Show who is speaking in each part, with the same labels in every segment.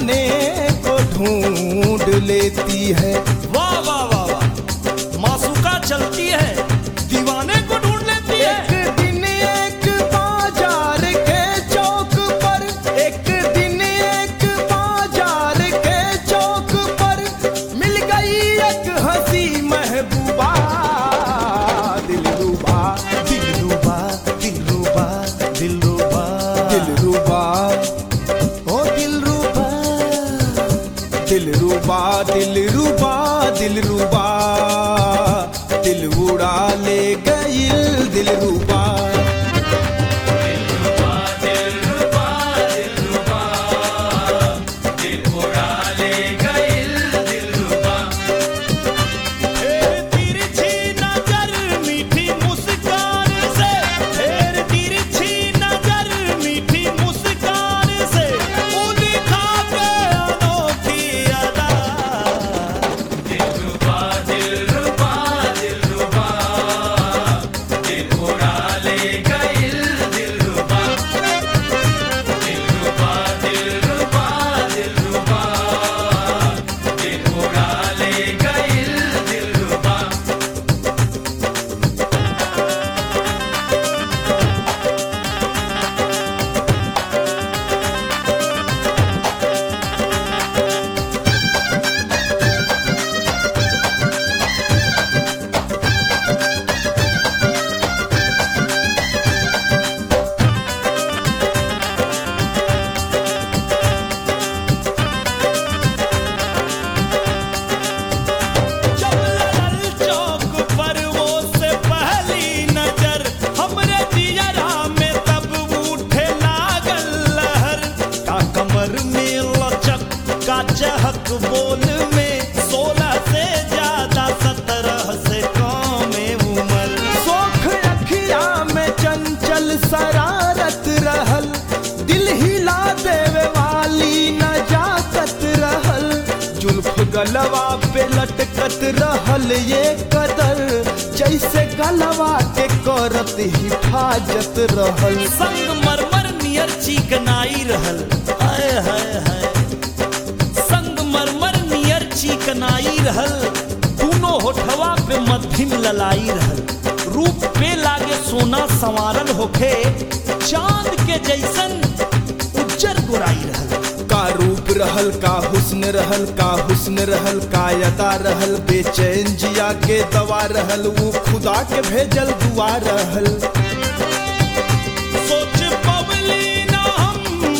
Speaker 1: दीवाने को ढूंढ लेती है
Speaker 2: वाह वाह वाह वाह मासूका चलती है दीवाने को ढूंढ लेती है
Speaker 1: एक दिन एक बाजार के चौक पर एक दिन एक बाजार के चौक पर मिल गई एक हंसी महबूबा दिलरुबा दिलरुबा दिलरुबा दिलरुबा दिलरुबा ओ दिलरुबा दिलरुबा दिलरुबा दिलरुबा दिल उड़ा ले गई दिलरुबा
Speaker 2: फेर तिरछी नजर मीठी मुस्कान से फेर तिरछी नजर मीठी मुस्कान से वो दिखा के अनोखी अदा जब लड़ल चौक पर वो से पहली नजर हमरे जियरा में तब उठे लागल लहर का कमर में लचक का चहक बोल में सोलह से ज्यादा सत्रह से कम उम्र
Speaker 1: सोख अखिया में चंचल शरारत रहल दिल हिला देवे वाली नजाकत रहल जुल्फ गलवा पे लटकत रहल ये कदर जैसे गलवा के करत हिफाजत रहल
Speaker 2: संग मरमर नियर चिकनाई रहल हाय हाय हाय संग मरमर नियर चिकनाई रहल दोनों होठवा पे मध्यम ललाई रहल रूप पे लागे सोना संवारल होखे चांद के जैसन उज्जर गोराई रहल
Speaker 1: का रूप रहल का हुस्न रहल का हुस्न रहल का यदा रहल बेचैन जिया के दवा रहल वो खुदा के भेजल दुआ रहल
Speaker 2: सोच पवली ना हम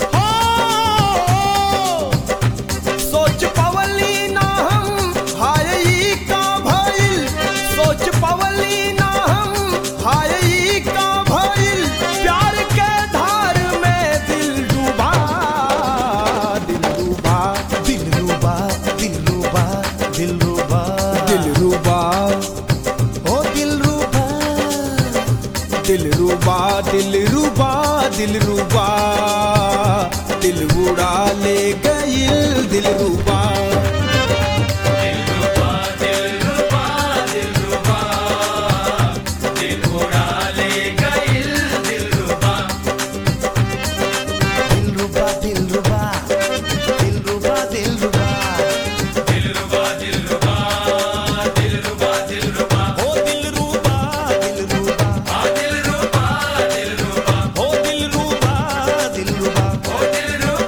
Speaker 2: हो
Speaker 1: सोच पवली ना हम हाय ई का भइल सोच पवली ना हम हाय ई का भइल प्यार के धार में दिल डूबा दिल डूबा दिल डूबा दिल डूबा दिल डूबा दिल डूबा ओ दिल रूबा दिल रूबा दिल रूबा दिल रूबा दिल उड़ा ले गई दिल रूबा दिल रूबा दिल रूबा दिल रूबा दिल रूबा
Speaker 2: हो दिल रूबा
Speaker 1: दिल रूबा
Speaker 2: हो दिल रूबा
Speaker 1: दिल रूबा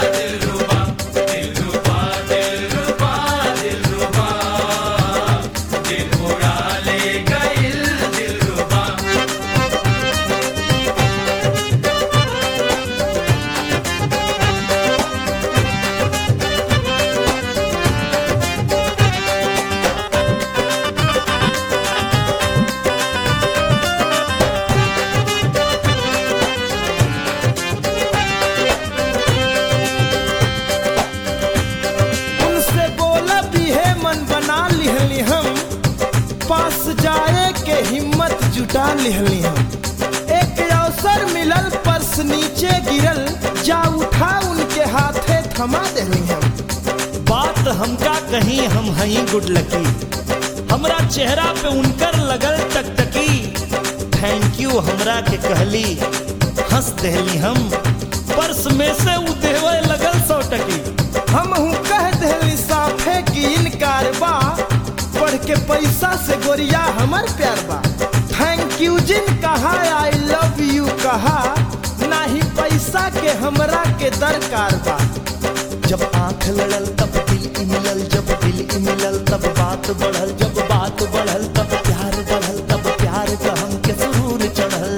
Speaker 1: उनसे बोला भी है मन बना लिहली हम पास जाए के हिम्मत जुटा लिहली हम एक अवसर मिलल पर्स नीचे गिरल जा उठा उनके हाथे थमा देली हम
Speaker 2: बात हमका कहीं हम हई गुड लकी हमरा चेहरा पे उनकर लगल टकटकी थैंक यू हमरा के कहली हंस देहली हम पर्स में से उ देवे लगल सौ टकी
Speaker 1: हम हूँ कह देली साफे की इनकार बा पढ़ के पैसा से गोरिया हमर प्यार बा थैंक यू जिन कहा आई लव यू कहा नाही पैसा के हमरा के दरकार बा
Speaker 2: जब आंख लड़ल तब दिल ई मिलल जब दिल ई मिलल तब बात बढ़ल जब बात बढ़ल तब प्यार बढ़ल तब प्यार का हमके सुरूर चढ़ल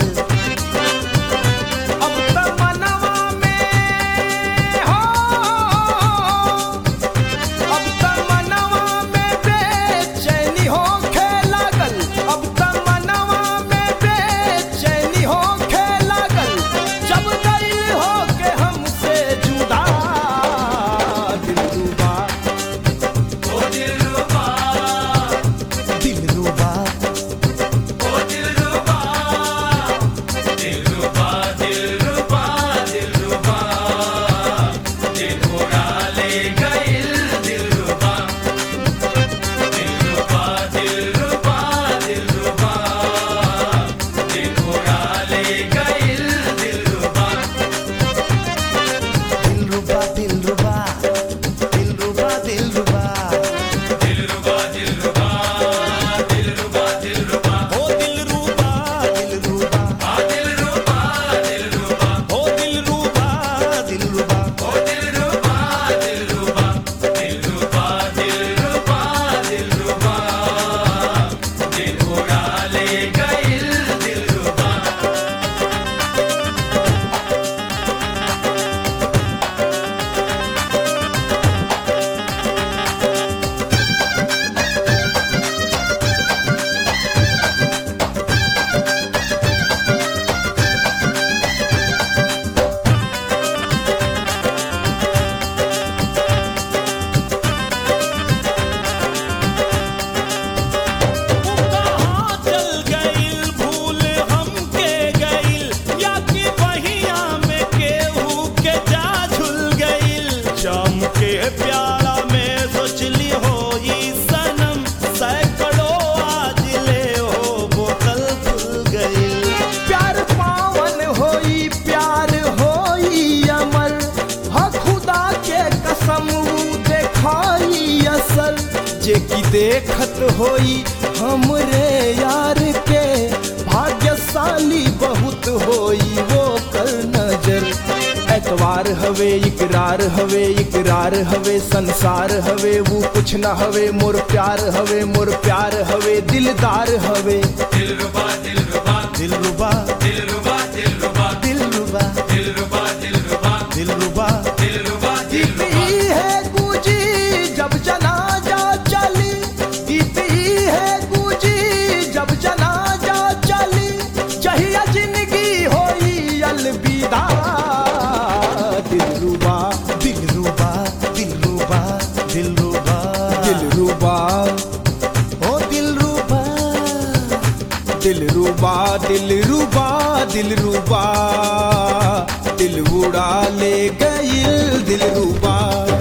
Speaker 1: अब त मनवा में हो अब त मनवा में बेचैनी होखे लागल अब त मनवा में बेचैनी होखे लागल जब गइल हो के हमसे जुदा दिलरुबा
Speaker 2: दिलरुबा दिलरुबा दिलरुबा दिलरुबा दिलरुबा
Speaker 1: हो दिलरुबा
Speaker 2: दिलरुबा
Speaker 1: हो दिलरुबा
Speaker 2: दिलरुबा
Speaker 1: कहाँ चल गइल भूल हमके गइल या कि बहिया में केहू के जा झुल गइल चम के प्याला में सोचली हो ई सनम सैकड़ों आज ले हो बोतल खुल गइल प्यार पावन होई प्यार होई अमर ह खुदा के कसम ऊ देखाई असल जे की देखत होई हमरे यार के भाग्यशाली बहुत होई वो कर नजर एतवार हवे इकरार हवे इकरार हवे संसार हवे वो कुछ न हवे मोर प्यार हवे मोर प्यार हवे दिलदार हवे
Speaker 2: दिलरुबा
Speaker 1: दिलरुबा
Speaker 2: दिलरुबा
Speaker 1: दिलरुबा गीत ही है गूंजी जब जनाजा चली गीत ही है गूंजी जब जनाजा चली जहिया जिंदगी होई अलविदा दिलरुबा
Speaker 2: दिलरुबा दिलरुबा दिलरुबा
Speaker 1: दिलरुबा
Speaker 2: ओ दिलरुबा
Speaker 1: दिलरुबा दिलरुबा दिलरुबा दिल उड़ा ले गइल दिलरुबा